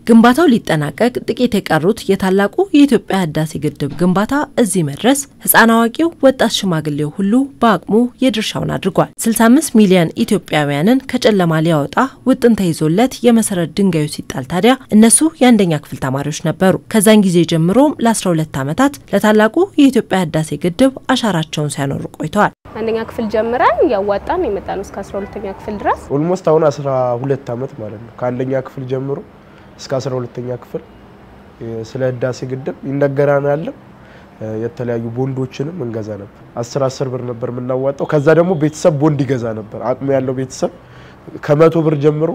ግንባታው ሊጠናቀቅ ጥቂት የቀሩት የታላቁ የኢትዮጵያ ህዳሴ ግድብ ግንባታ እዚህ መድረስ ህፃን አዋቂው፣ ወጣት ሽማግሌው ሁሉ በአቅሙ የድርሻውን አድርጓል። 65 ሚሊዮን ኢትዮጵያውያንን ከጨለማ ሊያወጣ ውጥን ተይዞለት የመሰረት ድንጋዩ ሲጣል ታዲያ እነሱ የአንደኛ ክፍል ተማሪዎች ነበሩ። ከዛን ጊዜ ጀምሮም ለ12 ዓመታት ለታላቁ የኢትዮጵያ ህዳሴ ግድብ አሻራቸውን ሲያኖሩ ቆይተዋል። አንደኛ ክፍል ጀምረን እያዋጣን የመጣ ነው እስከ 12ኛ ክፍል ድረስ ኦልሞስት አሁን 12 ዓመት ማለት ነው። ከአንደኛ ክፍል ጀምሮ እስከ 12ኛ ክፍል ስለ ህዳሴ ግድብ ይነገራናል። የተለያዩ ቦንዶችንም እንገዛ ነበር። 10 10 ብር ነበር የምናዋጣው። ከዛ ደግሞ ቤተሰብ ቦንድ ይገዛ ነበር። አቅሙ ያለው ቤተሰብ ከመቶ ብር ጀምሮ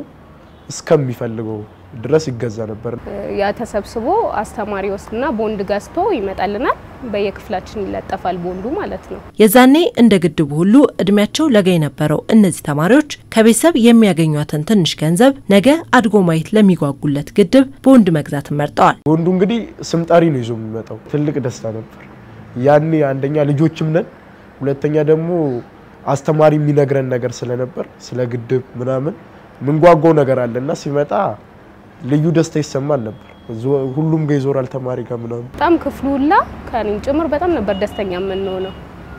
እስከሚፈልገው ድረስ ይገዛ ነበር። ያ ተሰብስቦ አስተማሪ ወስድና ቦንድ ገዝቶ ይመጣልናል። በየክፍላችን ይለጠፋል ቦንዱ ማለት ነው። የዛኔ እንደ ግድቡ ሁሉ እድሜያቸው ለጋ የነበረው እነዚህ ተማሪዎች ከቤተሰብ የሚያገኟትን ትንሽ ገንዘብ ነገ አድጎ ማየት ለሚጓጉለት ግድብ ቦንድ መግዛትን መርጠዋል። ቦንዱ እንግዲህ ስምጣሪ ነው ይዞ የሚመጣው። ትልቅ ደስታ ነበር ያኔ። አንደኛ ልጆችም ነን፣ ሁለተኛ ደግሞ አስተማሪ የሚነግረን ነገር ስለነበር ስለ ግድብ ምናምን ምንጓጓው ነገር አለና ሲመጣ ልዩ ደስታ ይሰማል ነበር። ሁሉም ጋር ይዞራል ተማሪ ጋር ምናምን በጣም ክፍሉ ሁላ ከኔም ጭምር በጣም ነበር ደስተኛ የምንሆነው።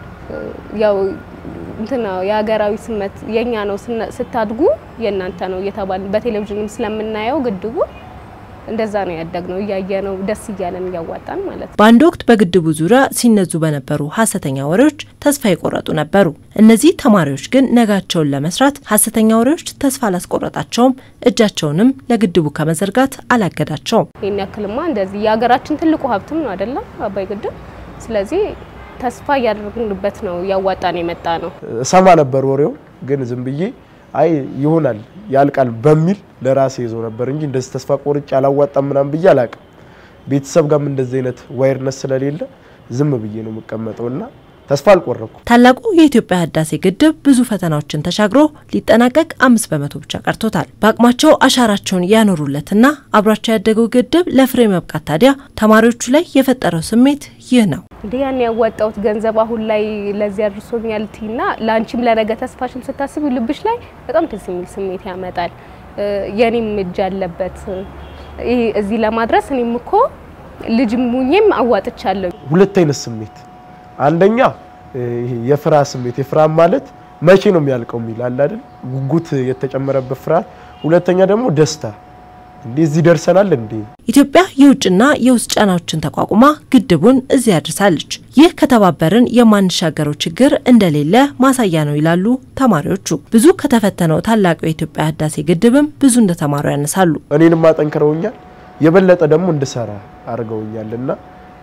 ያው እንትና የሀገራዊ ስሜት የኛ ነው ስታድጉ የእናንተ ነው እየተባል በቴሌቪዥንም ስለምናየው ግድቡ እንደዛ ነው ያደግነው። እያየ ነው ደስ እያለን እያዋጣን ማለት ነው። በአንድ ወቅት በግድቡ ዙሪያ ሲነዙ በነበሩ ሀሰተኛ ወሬዎች ተስፋ የቆረጡ ነበሩ። እነዚህ ተማሪዎች ግን ነጋቸውን ለመስራት ሀሰተኛ ወሬዎች ተስፋ አላስቆረጣቸውም፣ እጃቸውንም ለግድቡ ከመዘርጋት አላገዳቸውም። ይህን ያክልማ እንደዚህ የሀገራችን ትልቁ ሀብትም ነው አይደለም አባይ ግድብ። ስለዚህ ተስፋ እያደረግንበት ነው እያዋጣን የመጣ ነው። እሰማ ነበር ወሬው ግን ዝም ብዬ አይ ይሆናል ያልቃል በሚል ለራሴ ይዞ ነበር እንጂ እንደዚህ ተስፋ ቆርጬ አላዋጣም ምናምን ብዬ አላቅም። ቤተሰብ ጋርም እንደዚህ አይነት ዋይርነስ ስለሌለ ዝም ብዬ ነው የምቀመጠው እና ተስፋ አልቆረኩም። ታላቁ የኢትዮጵያ ህዳሴ ግድብ ብዙ ፈተናዎችን ተሻግሮ ሊጠናቀቅ አምስት በመቶ ብቻ ቀርቶታል። በአቅማቸው አሻራቸውን ያኖሩለትና አብሯቸው ያደገው ግድብ ለፍሬ መብቃት ታዲያ ተማሪዎቹ ላይ የፈጠረው ስሜት ይህ ነው። እንደ ያን ያዋጣሁት ገንዘብ አሁን ላይ ለዚህ አድርሶኛል ቲና ለአንቺም ለነገ ተስፋሽን ስታስብ ልብሽ ላይ በጣም ደስ የሚል ስሜት ያመጣል። የኔም እጅ አለበት ይሄ እዚህ ለማድረስ እኔም እኮ ልጅም ሙኜም አዋጥቻለሁ። ሁለት አይነት ስሜት አንደኛ ይሄ የፍርሃት ስሜት የፍርሃት ማለት መቼ ነው የሚያልቀው የሚል አለ አይደል? ጉጉት የተጨመረበት ፍርሃት። ሁለተኛ ደግሞ ደስታ እንዴ እዚህ ደርሰናል እንዴ። ኢትዮጵያ የውጭና የውስጥ ጫናዎችን ተቋቁማ ግድቡን እዚህ ያድርሳለች። ይህ ከተባበርን የማንሻገረው ችግር እንደሌለ ማሳያ ነው ይላሉ ተማሪዎቹ። ብዙ ከተፈተነው ታላቁ የኢትዮጵያ ህዳሴ ግድብም ብዙ እንደተማሩ ያነሳሉ። እኔንም አጠንክረውኛል፣ የበለጠ ደግሞ እንድሰራ አድርገውኛል እና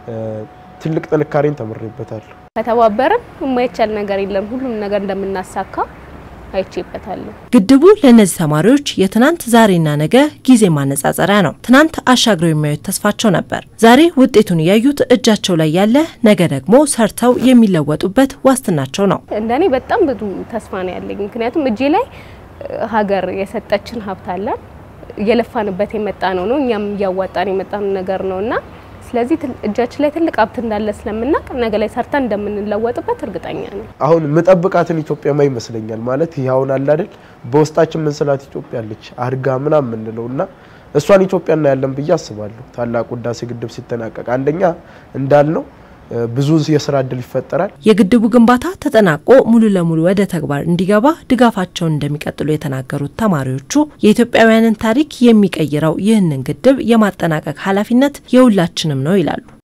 ትልቅ ጥንካሬን ተምሬበታለሁ። ከተባበርን የማይቻል ነገር የለም። ሁሉም ነገር እንደምናሳካ አይቼበታለሁ። ግድቡ ለእነዚህ ተማሪዎች የትናንት ዛሬና ነገ ጊዜ ማነጻጸሪያ ነው። ትናንት አሻግረው የሚያዩት ተስፋቸው ነበር። ዛሬ ውጤቱን እያዩት እጃቸው ላይ ያለ ነገ ደግሞ ሰርተው የሚለወጡበት ዋስትናቸው ነው። እንደኔ በጣም ብዙ ተስፋ ነው ያለኝ። ምክንያቱም እጄ ላይ ሀገር የሰጠችን ሀብት አለን። እየለፋንበት የመጣ ነው ነው እኛም እያዋጣን የመጣን ነገር ነው እና ስለዚህ እጃችን ላይ ትልቅ ሀብት እንዳለ ስለምናውቅ ነገ ላይ ሰርተን እንደምንለወጥበት እርግጠኛ ነኝ። አሁን ምጠብቃትን ኢትዮጵያ ማ ይመስለኛል ማለት ይህ አሁን አለ አይደል በውስጣችን ምንስላት ኢትዮጵያ አለች አድጋ ምናምን የምንለው እና እሷን ኢትዮጵያ እናያለን ብዬ አስባለሁ። ታላቁ ህዳሴ ግድብ ሲጠናቀቅ አንደኛ እንዳልነው ብዙ የስራ እድል ይፈጠራል። የግድቡ ግንባታ ተጠናቆ ሙሉ ለሙሉ ወደ ተግባር እንዲገባ ድጋፋቸውን እንደሚቀጥሉ የተናገሩት ተማሪዎቹ የኢትዮጵያውያንን ታሪክ የሚቀይረው ይህንን ግድብ የማጠናቀቅ ኃላፊነት የሁላችንም ነው ይላሉ።